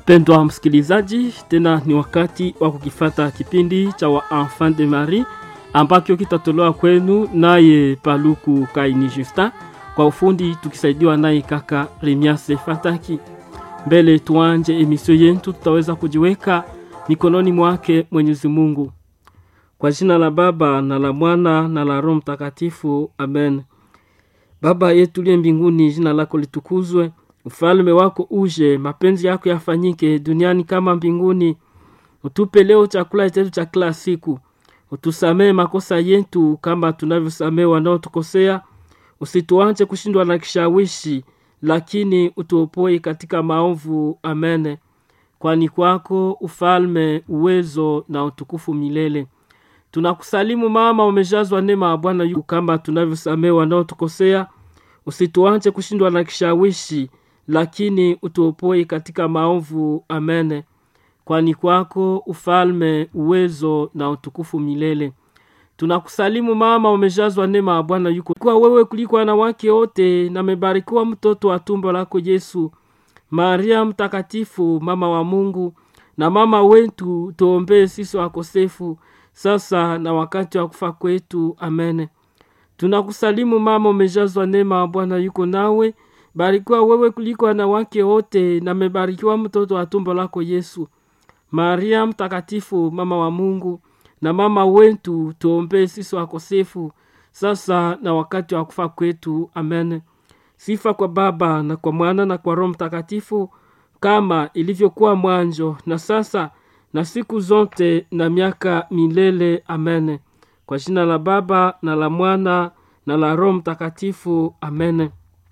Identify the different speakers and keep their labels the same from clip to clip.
Speaker 1: Mpendwa msikilizaji, tena ni wakati wa kukifata kipindi cha wa Enfant de Marie ambacho kitatolewa kwenu naye Paluku Kaini Justin, kwa ufundi tukisaidiwa naye kaka Remiase Fataki. Mbele tuanje emisio yetu, tutaweza kujiweka mikononi mwake Mwenyezi Mungu. Kwa jina la Baba na la Mwana na la Roho Mtakatifu, amen. Baba yetu liye mbinguni, jina lako litukuzwe, ufalme wako uje, mapenzi yako yafanyike duniani kama mbinguni. Utupe leo chakula chetu cha kila siku, utusamee makosa yetu kama tunavyosamee wanaotukosea, usituache kushindwa na kishawishi, lakini utuopoe katika maovu. Amen. Kwani kwako ufalme, uwezo na utukufu milele. Tunakusalimu mama, umejazwa neema ya Bwana yu kama tunavyosamee wanaotukosea, usituache kushindwa na kishawishi, lakini utuopoe katika maovu. Amen. Kwani kwako ufalme, uwezo na utukufu milele. Tunakusalimu mama, umejazwa neema ya Bwana yuko kwa wewe kuliko wanawake wote, na mebarikiwa mtoto wa tumbo lako Yesu. Maria mtakatifu, mama wa Mungu na mama wetu, tuombee sisi wakosefu sasa na wakati wa kufa kwetu. Amen. Tunakusalimu mama, umejazwa neema ya Bwana yuko nawe, barikiwa wewe kuliko wanawake wote, na mebarikiwa mtoto wa tumbo lako Yesu. Maria mtakatifu, mama wa Mungu na mama wetu, tuombee sisi wakosefu sasa na wakati wa kufa kwetu. Amen. Sifa kwa Baba na kwa Mwana na kwa Roho Mtakatifu, kama ilivyokuwa mwanzo na sasa na siku zote na miaka milele. Amen. Kwa jina la Baba na la Mwana na la Roho Mtakatifu. Amen.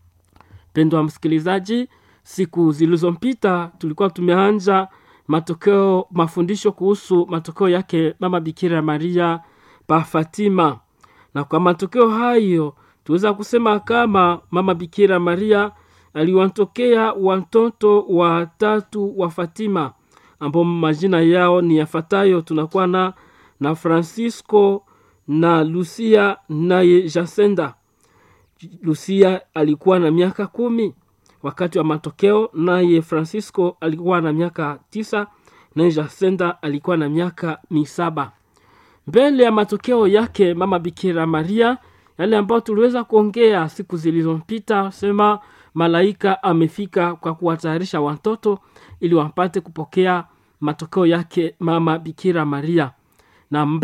Speaker 1: Pendwa msikilizaji, siku zilizompita tulikuwa tumeanja matokeo mafundisho kuhusu matokeo yake mama Bikira Maria pa Fatima, na kwa matokeo hayo tuweza kusema kama mama Bikira Maria aliwatokea watoto watatu wa Fatima ambao majina yao ni yafuatayo. Tunakuwa na na Francisco na Lucia naye Jacinta. Lucia alikuwa na miaka kumi wakati wa matokeo, naye Francisco alikuwa na miaka tisa naye Jacinta alikuwa na miaka misaba. Mbele ya matokeo yake mama Bikira Maria, yale ambayo tuliweza kuongea siku zilizopita, sema malaika amefika kwa kuwatayarisha watoto ili wapate kupokea matokeo yake mama Bikira Maria na